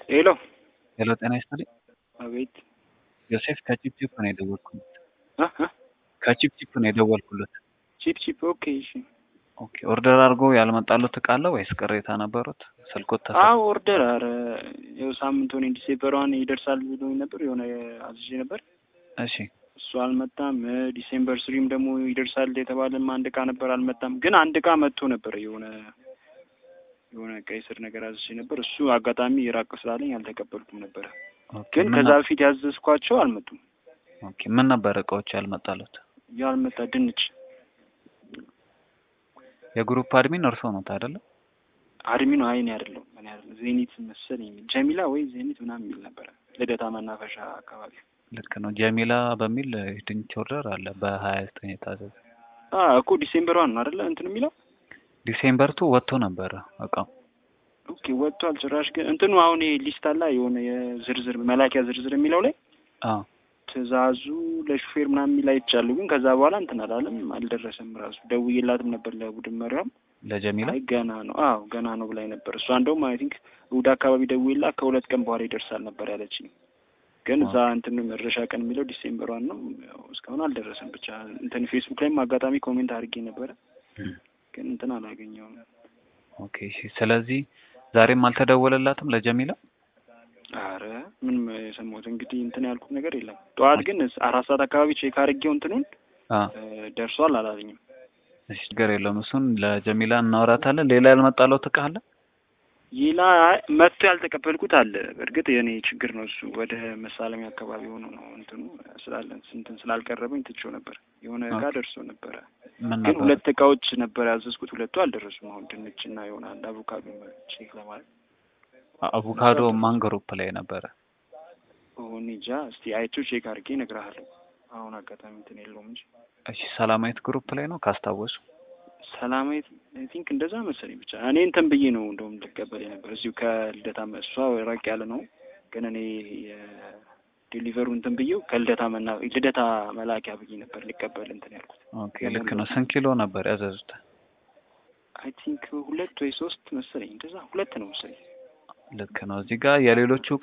ሄሎ ሄሎ ጤና ይስጥልኝ። አቤት ዮሴፍ ከቺፕቺፕ ነው የደወልኩለት። እ እ ከቺፕቺፕ ነው የደወልኩለት። ቺፕ ቺፕ ኦኬ እሺ ኦኬ ኦርደር አድርጎ ያልመጣሉት እቃ አለ ወይስ ቅሬታ ነበሩት? ስልኮት ተሰ አዎ ኦርደር አረ ያው ሳምንት ሆነ ዲሴምበሯን ይደርሳል ብሎኝ ነበር የሆነ አዝዤ ነበር እሺ እሱ አልመጣም እ ዲሴምበር ስሪም ደግሞ ይደርሳል የተባለም አንድ እቃ ነበር አልመጣም ግን አንድ እቃ መጥቶ ነበር የሆነ የሆነ ቀይ ስር ነገር አዝዤ ነበር እሱ አጋጣሚ ራቅ ስላለኝ አልተቀበልኩም ነበረ ኦኬ ግን ምን ከዛ ነ- በፊት ያዘዝኳቸው አልመጡም ኦኬ ምን ነበር እቃዎች ያልመጣሉት? ያልመጣ ድንች የግሩፕ አድሚን እርሶ ነው አይደለ? አድሚኑ አይኔ አይደለም እኔ አይደለም ዜኒት መሰለኝ የሚል ጀሚላ ወይ ዜኒት ምናምን የሚል ነበረ ልደታ መናፈሻ አካባቢ ልክ ነው። ጀሚላ በሚል ድንች ኦርደር አለ በሀያ ዘጠኝ የታዘዘ አ እኮ ዲሴምበር ዋን ነው አይደለ እንትን የሚለው ዲሴምበር ቱ ወጥቶ ነበረ እቃው። ኦኬ ወጥቷል ጭራሽ ግን እንትኑ አሁን ይሄ ሊስት አላ የሆነ የዝርዝር መላኪያ ዝርዝር የሚለው ላይ አዎ ትእዛዙ ለሹፌር ምናምን የሚል አይቻለሁ ግን ከዛ በኋላ እንትን አላለም አልደረሰም ራሱ ደውዬላትም ነበር ለቡድን መሪያም ለጀሚላ አይ ገና ነው አዎ ገና ነው ብላኝ ነበር እሷ እንደውም አይ ቲንክ እሑድ አካባቢ ደውዬላት ከሁለት ቀን በኋላ ይደርሳል ነበር ያለችኝ ግን እዛ እንትን መድረሻ ቀን የሚለው ዲሴምበር ዋን ነው ያው እስካሁን አልደረሰም ብቻ እንትን ፌስቡክ ላይም አጋጣሚ ኮሜንት አድርጌ ነበረ ግን እንትን አላገኘውም ኦኬ እሺ። ስለዚህ ዛሬም አልተደወለላትም ለጀሚላ? አረ ምንም የሰማሁት እንግዲህ እንትን ያልኩት ነገር የለም ጠዋት ግን አራት ሰዓት አካባቢ ቼክ አድርጌው እንትኑን አ እ ደርሷል አላለኝም እሺ ችግር የለውም። እሱን ለጀሚላ እናወራታለን። ሌላ ያልመጣለው እቃ አለ? ይላ መጥቶ ያልተቀበልኩት አለ። እርግጥ የኔ ችግር ነው እሱ። ወደ መሳለሚያ አካባቢ ሆኖ ነው እንትኑ ስላለን ስንትን ስላልቀረበኝ ትቼው ነበር። የሆነ እቃ ኦኬ። ደርሶ ነበረ፣ ምን ግን ነበር? ሁለት እቃዎች ነበር ያዘዝኩት። ሁለቱ አልደረሱም። አሁን ድንች እና የሆነ አንድ አቮካዶ ቼክ ለማለት አቮካዶ ማን ግሩፕ ላይ ነበረ? ሆን እንጃ። እስቲ አይቼው ቼክ አድርጌ እነግርሃለሁ። አሁን አጋጣሚ እንትን የለውም እንጂ እሺ ሰላማዊት ግሩፕ ላይ ነው ካስታወሱ። ሰላማዊት አይ ቲንክ እንደዛ መሰለኝ። ብቻ እኔ እንትን ብዬ ነው እንደውም ልቀበል የነበር እዚሁ ከልደታ መ- እሷ ራቅ ያለ ነው፣ ግን እኔ የዴሊቨሩ እንትን ብዬው ከልደታ መና ልደታ መላኪያ ብዬ ነበር ልቀበል እንትን ያልኩት። ኦኬ ልክ ነው። ስንት ኪሎ ነበር ያዘዙት? አይ ቲንክ ሁለት ወይ ሶስት መሰለኝ፣ እንደዛ ሁለት ነው መሰለኝ። ልክ ነው። እዚህ ጋር የሌሎቹ እቃ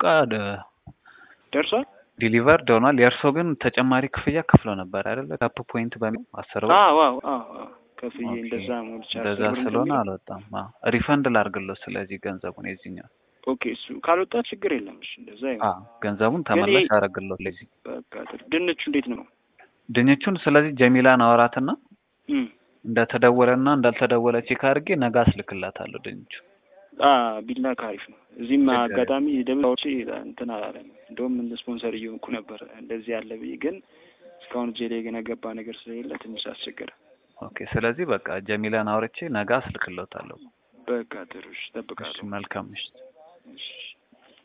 ደርሷል። ዲሊቨርድ ሆኗል። የእርሶ ግን ተጨማሪ ክፍያ ከፍሎ ነበር አይደለ? ካፕ ፖይንት በሚል አስር ብር አዎ አዎ አዎ አዎ ከፍዬ ኦኬ። እንደዛ ሞልቻ እንደዛ ስለሆነ አልወጣም። አዎ ሪፈንድ ላድርግለው። ስለዚህ ገንዘቡን የዚህኛው ኦኬ እሱ ካልወጣ ችግር የለም። እሺ እንደዛ ይሁን። አዎ ገንዘቡን ግን ተመላሽ ይሄ- አደርግለው። ለዚህ በቃ ጥሩ። ድንቹ እንዴት ነው? ድንቹን ስለዚህ ጀሚላን አወራትና እም እንደተደወለና እንዳልተደወለ ቼክ አድርጌ ነገ አስልክላታለሁ ድንቹ። አ ቢላ ካሪፍ ነው። እዚህም ችግር አጋጣሚ ደብዳዎቼ እንትን አላለኝ። እንደውም እንደ ስፖንሰር እየሆንኩ ነበር እንደዚህ ያለ ብዬ፣ ግን እስካሁን እጄ ላይ ግን የገባ ነገር ስለሌለ ትንሽ አስቸገረ። ኦኬ ስለዚህ በቃ ጀሚላን አውርቼ ነገ አስልክለታለሁ። በቃ ጥሩ እሺ፣ እሺ እጠብቃለሁ። መልካም ምሽት። እሺ